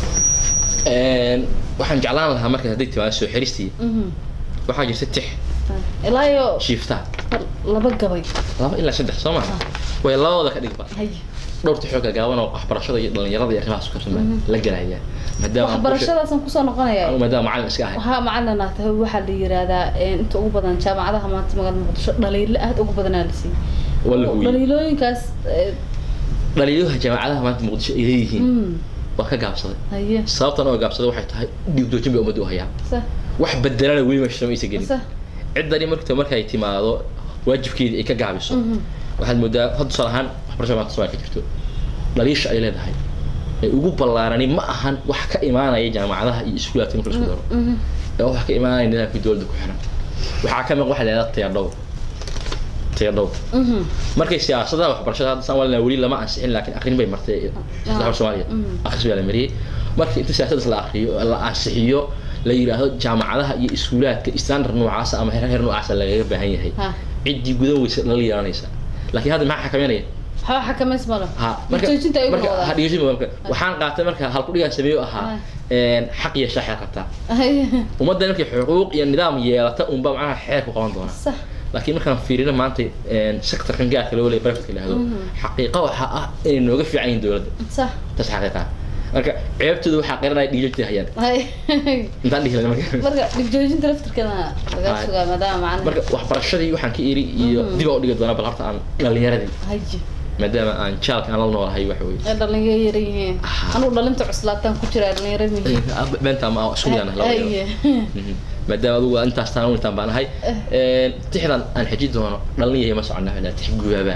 Een, waxaan jeclaan lahaa marka hadday timaado soo xiristii Mhm. waxaa jirta tix ilaa iyo shiiftaa laba gabay laba ilaa saddex soo maha way labadooda ka dhigba haye dhowr tixoo gagaaban oo waxbarashada iyo dhalinyarada iyo arrimahaas ku saabsan baa la gelaya maadaama aan bulsha- waxbarashadaasaan kusoo noqonaya anu maadaama macallin iska ahay waxaa macalin ah tahay waxaa la yiraahdaa een, inta ugu badan jaamacadaha maanta magaalada muqdisho dhaliilo aad ugu badanaa la siiyey waa la hubiyey dhaliilooyinkaas eh, dhaliilaha jaamacadaha maanta muqdisho ay leeyihiin mm, waa ka gaabsaday haye sababtan oo gaabsaday waxay tahay dhiigdoojin bay ummadda u hayaan sa wax bedelana weli meesha maysa gelin sa ciddani markta markay timaado waajibkeedii ay ka gaabiso mhm, waxaad moodaa hadda tusaale ahaan waxbarashada maanta Soomaaliya ka jirto dhaliisha ay leedahay ee ugu ballaarani ma ahan wax ka imaanaya jaamacadaha iyo iskuulaadka marka la isku daro mhm, ee wax ka imaanaya nidaamkii dowladda ku xiran waxaa ka mid waxa la yidhahdaa tayadhowr tayadhowr mhm, markay siyaasadaha waxbarashada hadda saan walina weli lama ansixin laakiin akrin bay martay madaxda soomaaliya Mm. akhris baa la mariyey marka inta siyaasadaas la akriyo la ansixiyo la yidhaahdo jaamacadaha iyo iskuulaadka standard noocaasa ama heer heer noocaasa lagaga baahan yahay ha ciddii gudan weysa lala yeelanaysa laakiin hadda maxaa xakameynaya waxba xakamays malo ha marka joojinta ay marka ha wadaan dhigeysin marka waxaan qaatay marka halkudhigaan sameeyo ahaa Ah. een, xaq iyo shaax qabtaa haye ummadda markay xuquuq iyo nidaam yeelata unba macnaha xeer ku qaban doona sax laakiin markaan fiirino maanta een, sectorkan gaarka loo leeyahay privateka yidhahdo Mhm. xaqiiqa waxaa ah inay nooga fiican yihiin dowladda sax taas xaqiiqa marka ceebtooda waxaa qiranaya dhiigjoogtay hayaan haye intaan dhihi lahayn marka marka dhigjoojinta laftirkeedana laga Haye. sugaa maadaama macalin marka waxbarashadii waxaan ka iri iyo Mhm. dib aan u dhigi doonaa bal horta aan dhalinyaradii haye maadaama aan jaalka aan la noolahay waxa weeye ee dhalinyaro yar yihiin Ah. anugu dhalinta cuslaataan ku jira dhalinyaro mihiin beenta ama isku midaan laba yaro haye Mhm. maadaama adugu intaas taan unitaan baan ahay Een, tixdan aan xeji doono dhalin yahay ma socona ilaa tix gubaaba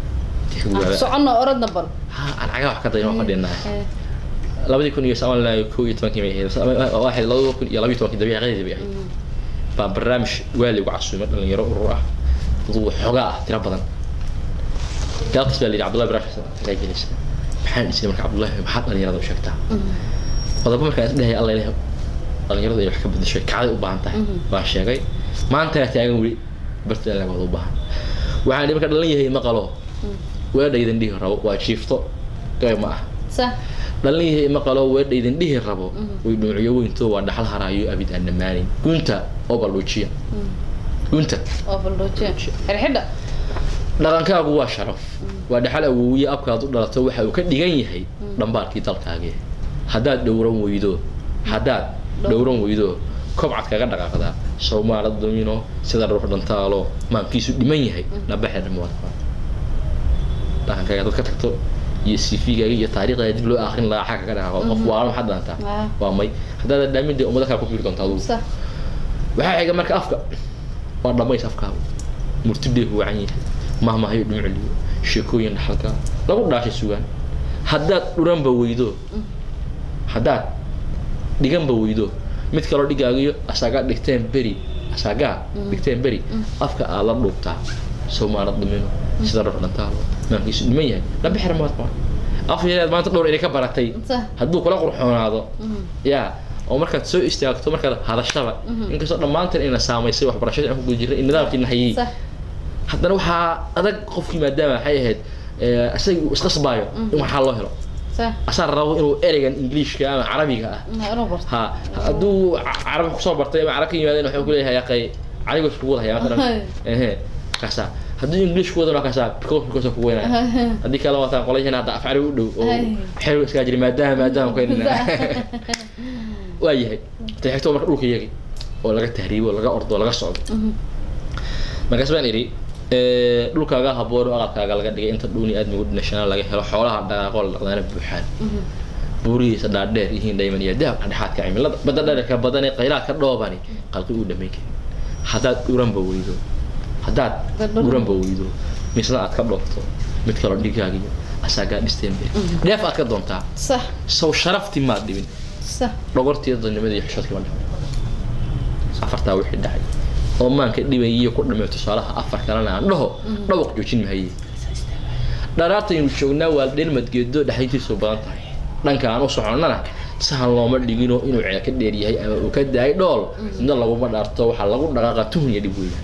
tix gubaaba socono orodna bal ha aan cagaa wax ka dayno fadhinaa Eh, labadii kun iyo sagaal kow iyo tobankii bay ahayd waxay labada kun iyo labiyo tobankii dabiiqadeedii bay ahayd mm, baa barnaamij waali ugu casuumay dhalinyaro urur ah adugu xoogaa ah tiro badan galabtas baa la yidhi cabdullahi baraash xagaa gelaysa maxaan dhisay marka cabdullahi maxaad dhalinyarada u sheegtaa mm, qodobo markaan is dhehaya alla ilaah dhalinyaradu ay wax ka bedeshay kacday u baahan tahay Mhm. baan sheegay maantana taagan weli barta lagooda u baahan waxaan dhihi marka dhalan yahay maqalo mm. weedhaydan dhihi rabo waa jiifto gabay ma ah sax dhalan yahay maqalo weedhaydan dhihi rabo Mhm. way dhuuciyo weynto waa dhaxal haraayo abid aan dhammaanin gunta oo baldhuujiya mm. gunta oo baldoojiya xirxidha dhaqankaagu waa sharaf waa dhaxal awoowiye abkaad u dhalato waxa uu ka dhigan yahay Mm. dhambaarkii dalkaagii haddaad dhowran weydo haddaad dhowran weydo kobcad kaga dhaqaaqdaa sawmaala domino sida ruux dhantaalo maankiisu dhiman yahay nabaxeer muwaad dhaqankaaga dad ka tagto iyo cv-gaaga iyo taariikhdaga dib loo akrin lahaa xagga ka dhaqaaqo qof waalan waxaad dhaantaa Ah. waa may haddaad dhaamin dee ummado kale ku fiiri doonta adugu sax waxaa xiga marka afka waa dhamays afkaaga murtibdee ku wacan yahay mahmahayo dhumucliyo sheekooyin dhaxalka lagu dhaashay sugaan haddaad dhuranba weydo haddaad dhiganba weydo mid kaloo dhigaagiyo asagaa dhigteen beri asagaa dhigteen beri afka aad la dhuubtaa soomaalad dhimino sida ruux dhantaalo maankiisu dhiman yahay laba xer maad qaba af yareed maanta dhowr inay ka baratay sax hadduu kula qurxoonaado Mhm. yaa oo markaad soo istaagto markaad hadashaba inkastoo dhammaanteen ina saamaysay waxbarashada aan ku guda jirnay in nidaamkiina hayay sax haddana waxaa adag qofkii maadaama waxay ahayd eh, isaga uu isqasbaayo in waxaa loo helo sax asaa rabo inuu ereygan ingiliishka ama carabiga ah inuu barto ha hadduu ca- carabi kusoo bartay ama carab ka yimaadeen wuxuu ku leeyahay aqay carigo isku wadahaya masalan ehe kaasaa hadduu english ku wadana kaasaa because because ku weynaya haddii kale wataan qolayhina hadda af carabi u dhow oo Ay. xeer iskaa jiri maadaama maadaama keenina waa yahay ta xigto marka dhulka yagi oo laga tahriibo laga ordo laga socdo markaas baan idhi eh, dhulkaaga haboon oo aqalkaaga laga dhigay inta dhuuni aadmigu dhinashana laga helo xoolaha dhaqaaqoo la dhaqdaana buuxaan buurihiisa dhaadheer yihiin dhayman iyo dahab dhexaadka cimilada badda dhererka badan ee qaylaadka dhoobani qalqi uu dhammayn karin haddaad dhuranba weydo haddaad Dhadhan. dhuranba weydo misna aad ka dhoofto mid kaloo dhigaagiyo asaagaa dhisteen be dheef aad ka doontaa sax saw sharafti maad dhibin sax dhogortii dadnimada iyo xishoodkii ma dhicin afartaa wixii dhacay oo maanka dhibayiyo ku dhammeeyo tusaalaha afar kalena aan dhaho dhawaq joojin mahaye dharaartaynu joognaa waa dheelmadgeedo dhexayntiisu badan tahay dhanka aan u soconnana sahan looma dhigino inuu ceel ka dheer yahay ama uu ka daayay dhool midna laguma dhaarto waxaa lagu dhaqaaqa tuhun iyo dhib weeyaan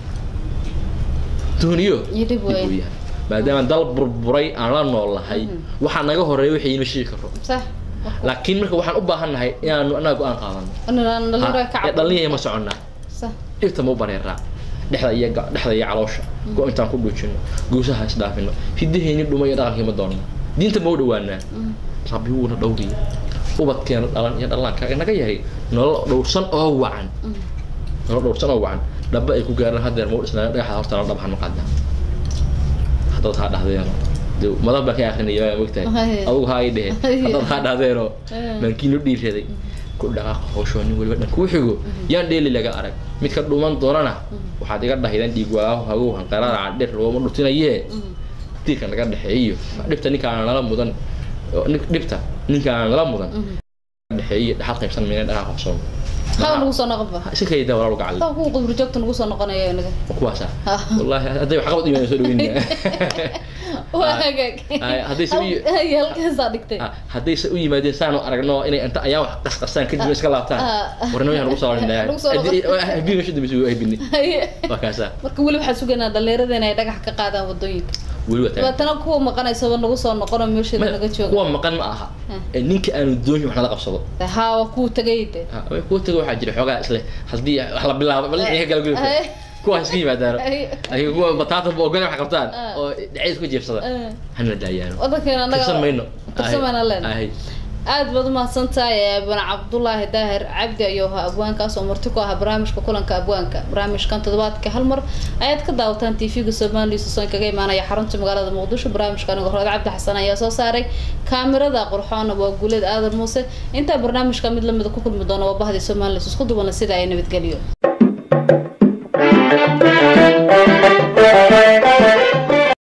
tuhun iyo Iyo dhib weeye. weeyaan maadaama dal burburay aan la nool nahay waxaa naga horeeya wixii ima sheegi karo sax laakiin marka waxaan u baahan nahay inaanu annaga go-aan qaadano inaan dhalinyaro ka Ha, ee dhalinyaya ma soconnaa sax dhibta ma u bareeraa dhexda iyo ga- dhexda iyo caloosha go intaan ku dhuujino guusaha isdhaafino hidaheeni dhuma iyo dhaqankii ma doonno diinta ma u dhawaanaa rabbi wuuna dhowriya ubadkeena dhalan iyo dhallaanka naga yahay nolol dhowrsan oo wacan nolol dhowrsan oo wacan dhaba ay ku gaaraan hadeer mau dhisnaa dhagaxa hortana dhab hanu qaadaa haddaad haa dhahdeeno de madan baan ka akrinaya waa mogtahay Haye. adugu haa ii dhehe Haye. haddaad haa dhahdeeno Haye. maankiinu dhiiraday ku dhaqaaqa hawshoo nin weliba dhan kuu xigo yaan dheeli laga arag mid ka dhuman doonana waxaad iga dhahaydan dhiig waaho hagow hanqaraaraca dhir looma dhutinayee diirka naga dhexeeyo dhibta ninka aan nala mudan oo nin- dhibta ninka aan nala mudan dhexeeyo dhaxal qaybsan mayna dhaqaaqa hawsoo haa nagu soo noqon ba iska kayda walaal gacal taa kuwa qibri joogta nagu soo noqonaya inaga kuwaasa wallahi hadday wax qabad imaan soo dhaweynaya waa hagaag Ay, haddii se u- Hay, halkaasaa dhigtay Ah, haddayse u yimaadeen saanu aragno inay inta ayaan wax qasqasaan kadib iska laabtaan Ah. warna waxaan ugu soo Lagu soo noqon. habii meesha dambe isugu haybini Haye. waa kaasa marka weli waxaan sugaynaa dhalinyarada inay dhagax ka qaadaan wadooyinka weli waa taagan dabeetana kuwa maqanaysaba nagu soo noqono meesheeda Ma- naga jooga kuwa maqan ma aha ee ninka aanu doonin wax nala qabsado haa waa kuwa tagay de Ha, way kuwa tago waxaa jira xoogaa isle haddii wax la bilaabo bal inay ka galguli Ay. kuwa iska yimaadaano Ay. ayaga kuwa bataata ba ogole wax qabtaan Ah. oo dhaceys ku jiirsada Ah. hana daayaano wadankeena anaga tirsan mayno tirsan mayna leen Ahay. aad baad umahadsan tahay bana cabdullaahi daahir cabdi ayuu ahaa abwaankaas oo marti ku ahaa barnaamijka kulanka abwaanka barnaamijkan toddobaadka hal mar ayaad ka daawataan tv-ga somaliya soson kaga imaanaya xarunta magaalada muqdisho barnaamijka anigo rood cabdi xasan ayaa soo saaray kaamirada qurxoona waa guuleed aadan muuse intaa barnaamijka mid lamida ku kulmi doona waa bahdii somaliya isku duwana sida ay nabadgeliyo